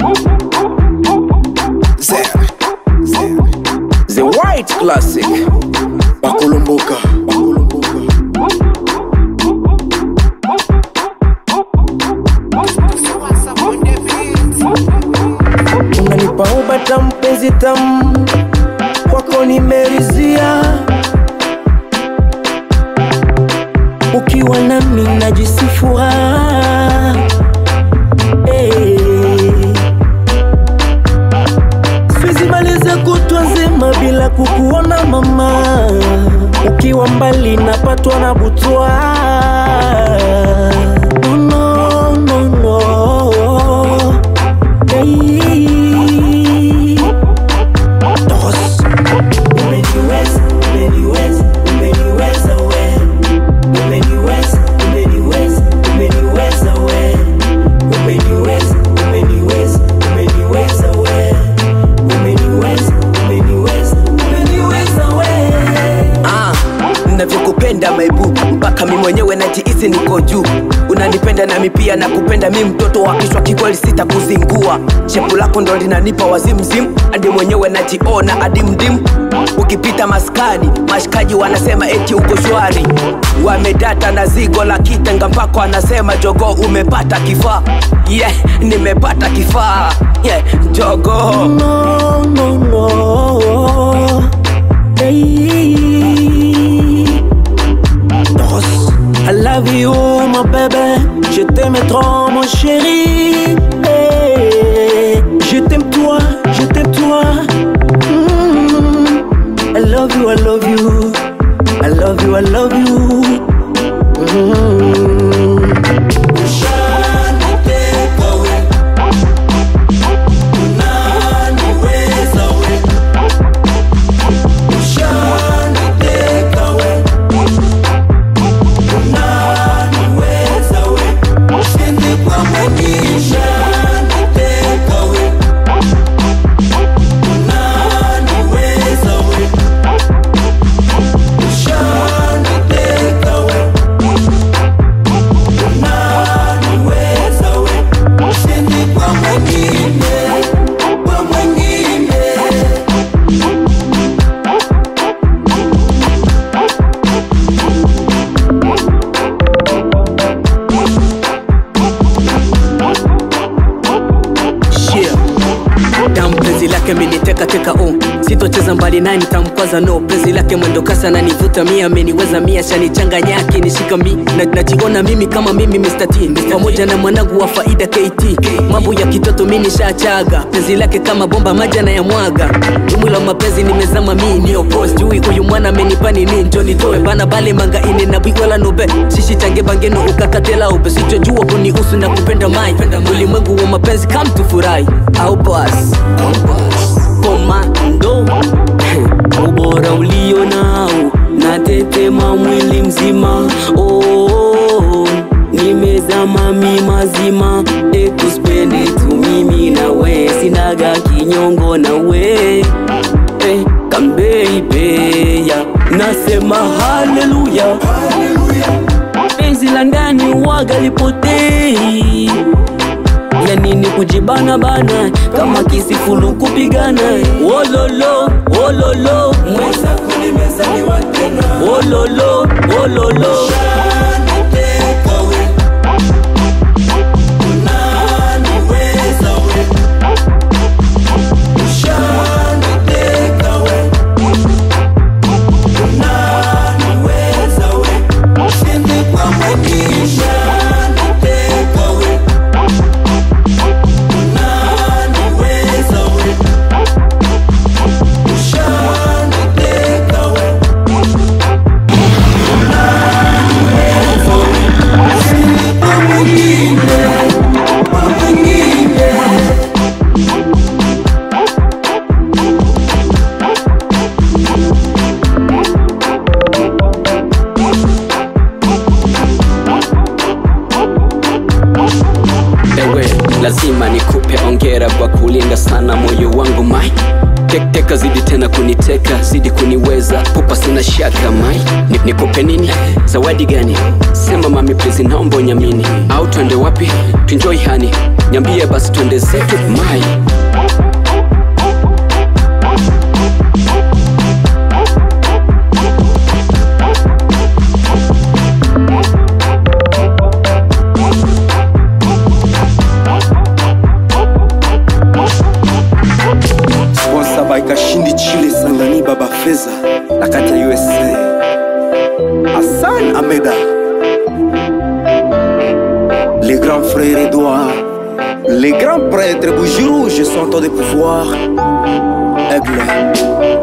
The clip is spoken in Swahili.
Zer, Zer. The White Classic Bakulumbuka Bakulumbuka unanipa ubata mpenzi tamu kwako nimerizia ukiwa nami najisifua hey. siwezi maliza kutwa nzima bila kukuona mama ukiwa mbali napatwa na butwa no, no, no, no. Hey. Dos. Umeniweza, umeniweza, umeniweza we. Umeniweza, umeniweza, umeniweza we. Umeniweza, umeniweza, umeniweza we. Umeniweza, umeniweza, umeniweza we. Ah, navyokupenda maibu mpaka mi mwenyewe najihisi niko juu unanipenda nami pia nakupenda mi mtoto wa kishwa kikweli sitakuzingua shepu lako ndo linanipa wazimzimu hadi mwenyewe najiona adimdim ukipita maskani mashikaji wanasema eti uko shwari wamedata na zigo la kitenga mpako anasema jogo umepata kifaa yeah, nimepata kifaa yeah, jogo No, no, no. Hey. Dos. I love you, my baby. Je t'aime trop, mon chéri. Hey. Je t'aime toi, je t'aime toi. Mm. I love you, I love you. I love you, I love you. Mm. yeah. Damu penzi lake miniteka teka oh. Sitocheza mbali naye nitamkwaza no. Penzi lake mwendo kasi ananivuta mia, ameniweza mia, shanichanganya akinishika mi na, najiona mimi kama mimi Mr. T pamoja na mwanangu wa faida KT. Mambo ya kitoto mi nishachaga, penzi lake kama bomba maji anayamwaga. Dumu la mapenzi nimezama mi ni opposed. Jui huyu mwana amenipa nini, njo nitoe bana bale manga ine na bigwala nobe shishi change bangeno ukakatela ube sichojua kunihusu na kupenda mai ulimwengu wa mapenzi kam tufurahi au bas komando ubora ulio nao natetema mwili mzima oh, nimezama mi mazima ekuspende tu mimi na we sinaga kinyongo na we eh, kambeibeya nasema haleluya penzi la ndani waga lipotei ya nini kujibana bana kama kisifulu kupigana wololo wololo mweza kulimezaliwa tena wololo wololo Unaniweza we ongera kwa kulinda sana moyo wangu mai Tek- teka zidi tena kuniteka zidi kuniweza pupa sina shaka mai Ni- nikupe nini zawadi gani sema mami please naomba unyamini au twende wapi tuenjoy hani nyambie basi twende zetu mai sponsor by kashindi chile sangani baba feza na kati ya usa hassan ameda les grands frères edouard les grands prêtres bougirouge sont de pouvoir aigle